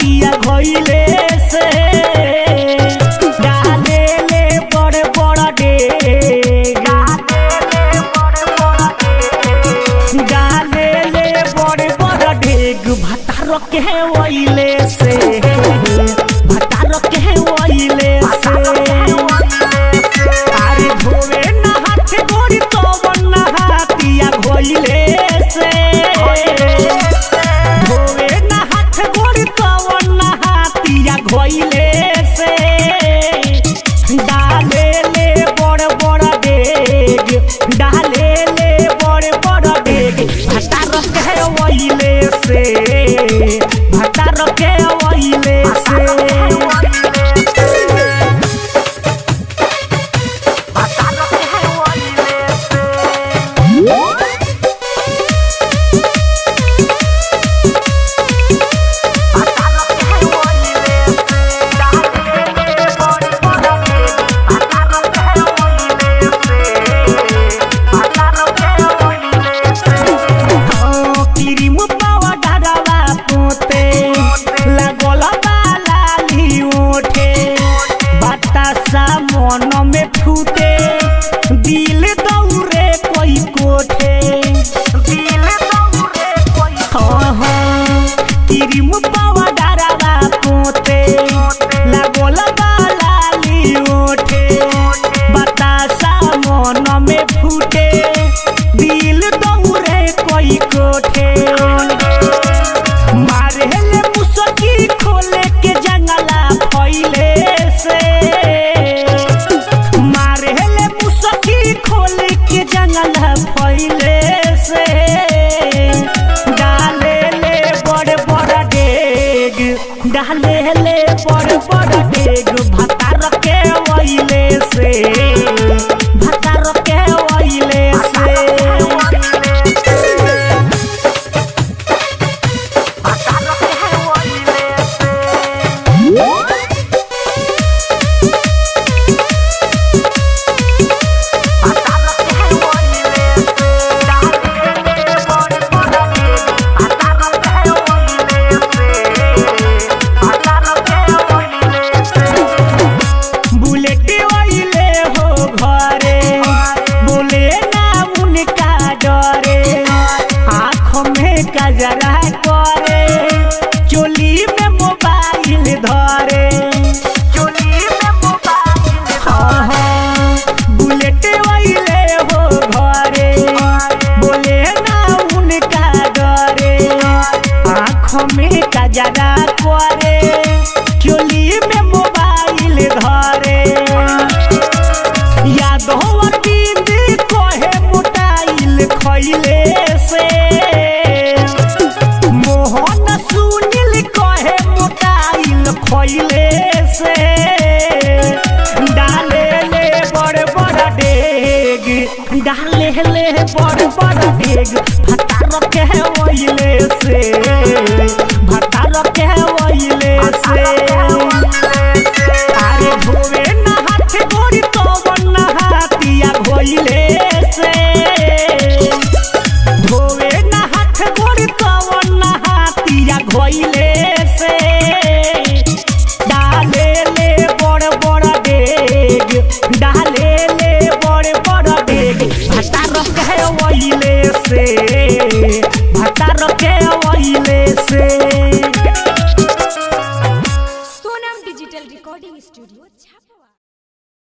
नहतिया घइले से डाले ले बड़ बड़ डेग डाले ले बड़ बड़ डेग भतार के वइले से भतार के वइले से अरे धोवे नहात गोरी तो नहातिया घइले से धोवे नहात गोरी तो नहातिया घइले से डाले ले बड़ बड़ डेग डाले ले बड़ बड़ डेग भतार के वइले से भतार के वइले से क्रीम पाउडरवा पोते लागल बालाली ओठे बतासा मन में फूटे दिल दौरे कोई कोठे हाँ, हाँ, क्रीम पाउडरवा पोते लागल बालाली ओठे बतासा मन में फूटे दिल दौरे कोई कोठे मारे ले मुसकी खोले के जंगला फैले से मारे ले मुसकी खोले के जंगला फैले से डाले ले बड़ बड़ डेग डाले ले बड़ बड़ डेग भतार के वइले से भतार के वइले से बुलेट वइले हो घरे बोले ना उनका डरे आँख में कजरा करे चोली में मोबाइल धरे हाँ, हाँ, बुलेट वइले हो घरे बोले ना उनका डरे आँख में कजरा करे चोली में मोबाइल धरे याद हो दीदी कहे मोटाइल खैले से मोहन सुनील कहे मोटाइल खैले से डाले ले बड़ बड़ डेग डाले ले बड़ बड़ डेग